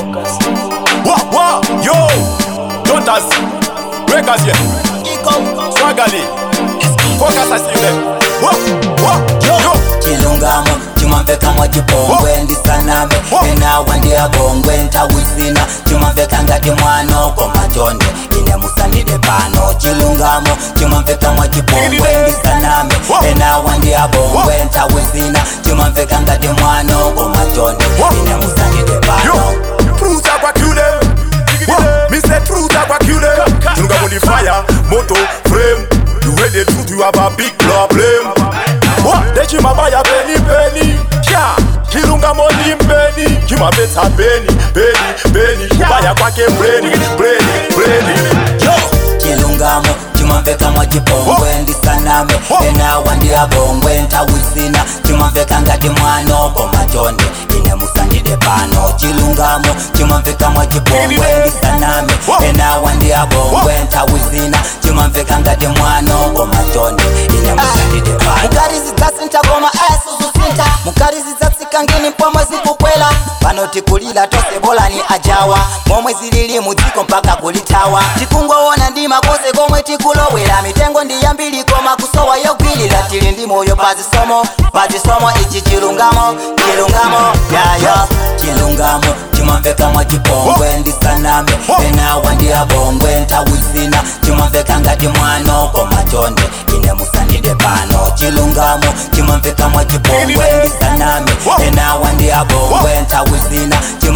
Wah, wah, yo, Jotas, Breakers, yeah. Swagali, Focus, I see them. Wah, wah, yo, chilungamo chimamveka mwachipongwe ndisaname enawa ndiyabongwe ntawizina chimamveka ngati mwanoko matonde ine musandide pano chilungamo chimamveka mwachipongwe ndisaname enawa ndiyabongwe ntawizina chimamveka ngati mwanoko matonde ine musandide pano yo. Truth I go kill them. Wah, me say truth I go kill them. Chilunga on the fire, moto, frame. You read the truth, you have a big problem. What? They chima buy a penny, penny. Yeah. Chilunga money penny. Chima beta penny, penny, penny. Buy a kwake brainy, brainy, brainy. yo chilungamo chimamveka mwachipongwe ndisaname enawa ndiyabongwe ntawizina chimamveka ngati mwanoko matonde ine musandide pano chilungamo chimamveka mwachipongwe ndisaname enawa ndiyabongwe ntawizina chimamveka ngati mwanoko matonde ine musandide pano mukarizi dzasintakoma ayasuzusinta mukarizi dzatsika ngini pomwe zikukwela pano tikulila tose bolani ajawa momwe zilili mudziko mpaka kulithawa tikungoona ndima kose komwe tikulowera mitengo ndiyambiri koma kusowa yogwirira tili ndi moyo pazisomo pazisomo ichi chilungamo chilungamo yayo chilungamo chimamveka mwachipongwe ndisaname enawa ndiyabongwe ntawizina chimamveka ngati mwanoko matonde ine musandide pano chilungamo chimamveka mwachipongwe ndisaname enawa ndiyabongwe ntawizina